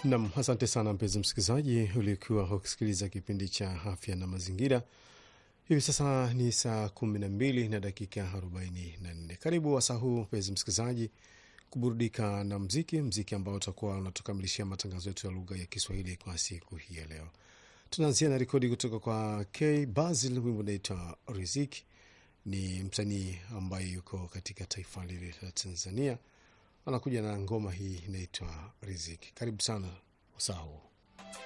Nam, asante sana mpenzi msikilizaji, uliokuwa ukisikiliza kipindi cha afya na mazingira. Hivi sasa ni saa kumi na mbili na dakika arobaini na nne. Karibu wasaa huu mpenzi msikilizaji, kuburudika na mziki, mziki ambao utakuwa unatukamilishia matangazo yetu ya lugha ya Kiswahili kwa siku hii ya leo. Tunaanzia na rekodi kutoka kwa K Basil, wimbo unaitwa Riziki. Ni msanii ambaye yuko katika taifa lile la Tanzania, anakuja na ngoma hii inaitwa Riziki. Karibu sana wasaa huu.